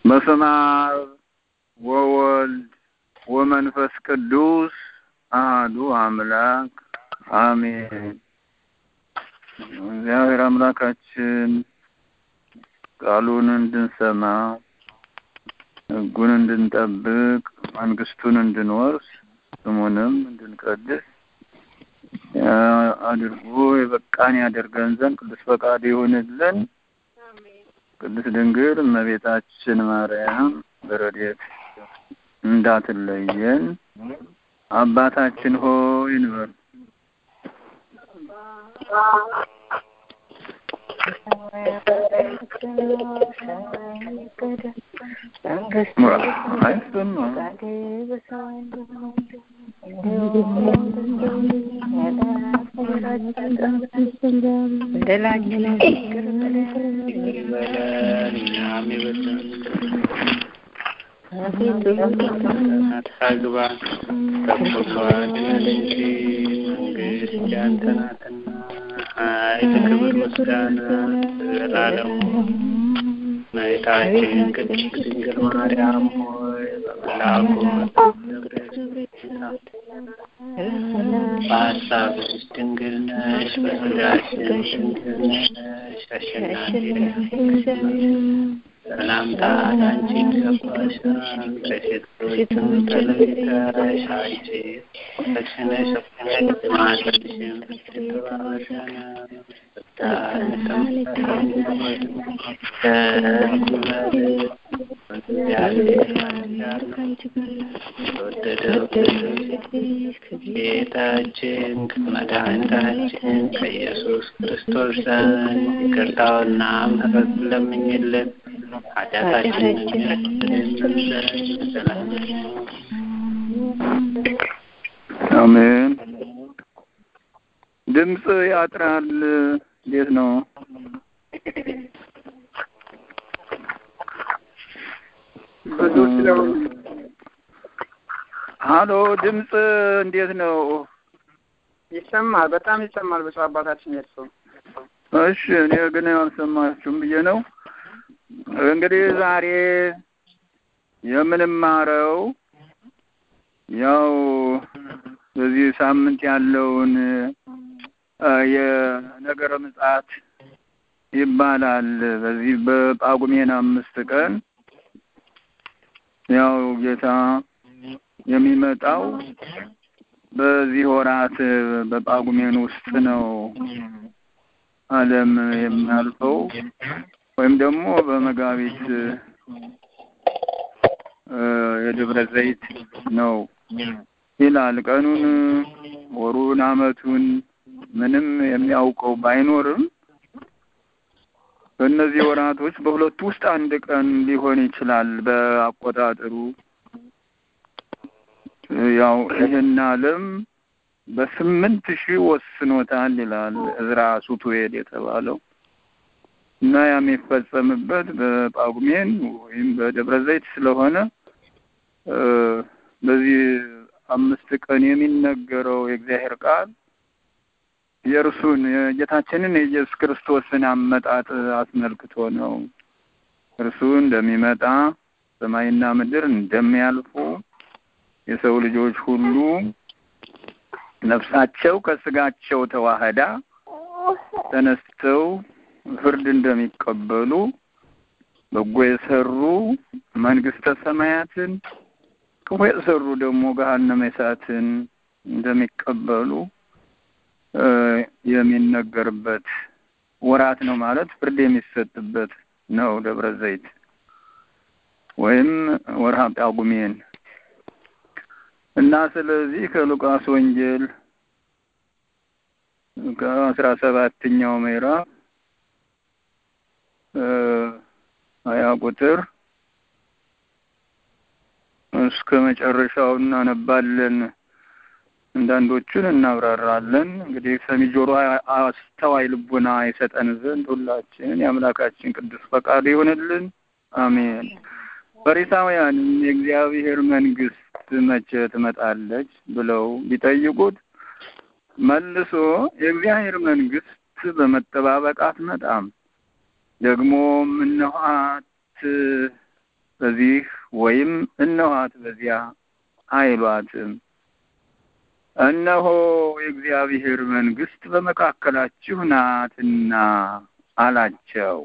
በስመ አብ ወወልድ ወመንፈስ ቅዱስ አህዱ አምላክ አሜን። እግዚአብሔር አምላካችን ቃሉን እንድንሰማ ሕጉን እንድንጠብቅ መንግስቱን እንድንወርስ ስሙንም እንድንቀድስ አድርጎ የበቃን ያደርገን ዘንድ ቅዱስ ፈቃድ ይሁንልን። ቅድስት ድንግል እመቤታችን ማርያም በረድኤት እንዳትለየን። አባታችን ሆይ እንበል። አይሰማም። አግባ ከሁሉ አድነን እንጂ መንግስት ያንተ ናትና ኃይል፣ ክብር፣ ምስጋና ዘላለሙ። እመቤታችን ቅድስት ድንግል ማርያም ሆይ በመልአኩ በሀሳብሽ ድንግል ነሽ፣ በሥጋሽም ድንግል ነሽ። አሸናፊ ሰላምታ ለአንቺ ይገባሻል። ከሴቶችም ተለይተሽ አንቺ የተባረክሽ ነሽ፣ ማኅፀንሽም የተባረከ ነው። ጌታችን ከመድኃኒታችን ከኢየሱስ ክርስቶስ ዘንድ ይቅርታውና ምሕረት ለምኝልን ኃጢአታችንን አሜን። ድምፅ ያጥራል። እንዴት ነው? ሀሎ፣ ድምፅ እንዴት ነው? ይሰማል። በጣም ይሰማል። ብፁዕ አባታችን የእርሱ እሺ፣ እኔ ግን አልሰማችሁም ብዬ ነው። እንግዲህ ዛሬ የምንማረው ያው በዚህ ሳምንት ያለውን የነገረ ምጽአት ይባላል። በዚህ በጳጉሜን አምስት ቀን ያው ጌታ የሚመጣው በዚህ ወራት በጳጉሜን ውስጥ ነው ዓለም የሚያልፈው ወይም ደግሞ በመጋቢት የደብረ ዘይት ነው ይላል። ቀኑን፣ ወሩን፣ ዓመቱን ምንም የሚያውቀው ባይኖርም በእነዚህ ወራቶች በሁለቱ ውስጥ አንድ ቀን ሊሆን ይችላል በአቆጣጠሩ። ያው ይህን ዓለም በስምንት ሺህ ወስኖታል ይላል እዝራ ሱቱዌል የተባለው እና ያ የሚፈጸምበት በጳጉሜን ወይም በደብረ ዘይት ስለሆነ በዚህ አምስት ቀን የሚነገረው የእግዚአብሔር ቃል የእርሱን የጌታችንን የኢየሱስ ክርስቶስን አመጣጥ አስመልክቶ ነው። እርሱ እንደሚመጣ ሰማይና ምድር እንደሚያልፉ የሰው ልጆች ሁሉ ነፍሳቸው ከስጋቸው ተዋህዳ ተነስተው ፍርድ እንደሚቀበሉ በጎ የሰሩ መንግስተ ሰማያትን ክፉ የሰሩ ደግሞ ገሃነመ እሳትን እንደሚቀበሉ የሚነገርበት ወራት ነው። ማለት ፍርድ የሚሰጥበት ነው ደብረ ዘይት ወይም ወርሃ ጳጉሜን እና ስለዚህ ከሉቃስ ወንጌል ከአስራ ሰባተኛው ምዕራፍ ሀያ ቁጥር እስከ መጨረሻው እናነባለን። አንዳንዶቹን እናብራራለን። እንግዲህ ሰሚ ጆሮ፣ አስተዋይ ልቡና የሰጠን ዘንድ ሁላችን የአምላካችን ቅዱስ ፈቃዱ ይሆንልን። አሜን። ፈሪሳውያንም የእግዚአብሔር መንግስት መቼ ትመጣለች ብለው ቢጠይቁት መልሶ የእግዚአብሔር መንግስት በመጠባበቅ አትመጣም፣ ደግሞም እነኋት በዚህ ወይም እነኋት በዚያ አይሏትም። እነሆ የእግዚአብሔር መንግሥት በመካከላችሁ ናትና አላቸው።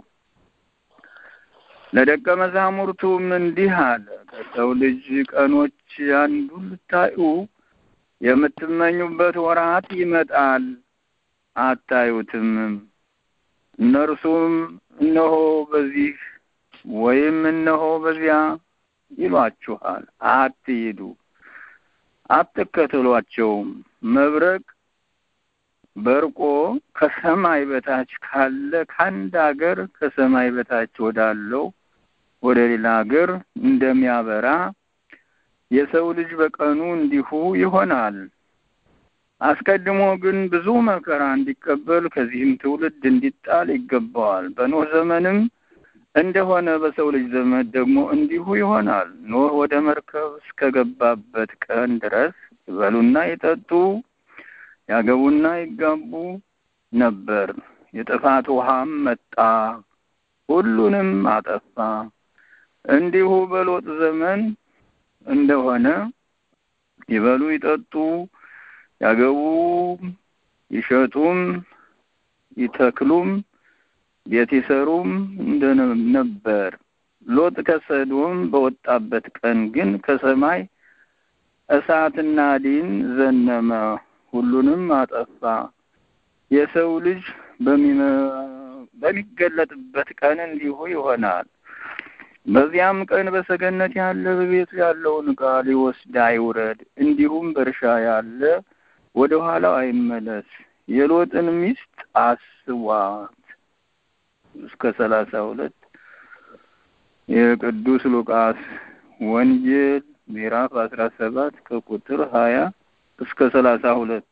ለደቀ መዛሙርቱም እንዲህ አለ፣ ከሰው ልጅ ቀኖች አንዱን ልታዩ የምትመኙበት ወራት ይመጣል፣ አታዩትም። እነርሱም እነሆ በዚህ ወይም እነሆ በዚያ ይሏችኋል፣ አትሂዱ፣ አትከተሏቸውም። መብረቅ በርቆ ከሰማይ በታች ካለ ከአንድ ሀገር ከሰማይ በታች ወዳለው ወደ ሌላ ሀገር እንደሚያበራ የሰው ልጅ በቀኑ እንዲሁ ይሆናል። አስቀድሞ ግን ብዙ መከራ እንዲቀበል ከዚህም ትውልድ እንዲጣል ይገባዋል። በኖህ ዘመንም እንደሆነ በሰው ልጅ ዘመን ደግሞ እንዲሁ ይሆናል። ኖህ ወደ መርከብ እስከገባበት ቀን ድረስ ይበሉና ይጠጡ ያገቡና ይጋቡ ነበር። የጥፋት ውሃም መጣ፣ ሁሉንም አጠፋ። እንዲሁ በሎጥ ዘመን እንደሆነ ይበሉ ይጠጡ ያገቡ ይሸጡም ይተክሉም ቤት ይሰሩም እንደነበር። ሎጥ ከሰዶም በወጣበት ቀን ግን ከሰማይ እሳትና ዲን ዘነመ፣ ሁሉንም አጠፋ። የሰው ልጅ በሚገለጥበት ቀን እንዲሁ ይሆናል። በዚያም ቀን በሰገነት ያለ በቤቱ ያለውን ዕቃ ሊወስድ አይውረድ፣ እንዲሁም በእርሻ ያለ ወደ ኋላው አይመለስ። የሎጥን ሚስት አስቧት። እስከ ሰላሳ ሁለት የቅዱስ ሉቃስ ወንጌል ምዕራፍ አስራ ሰባት ከቁጥር ሀያ እስከ ሰላሳ ሁለት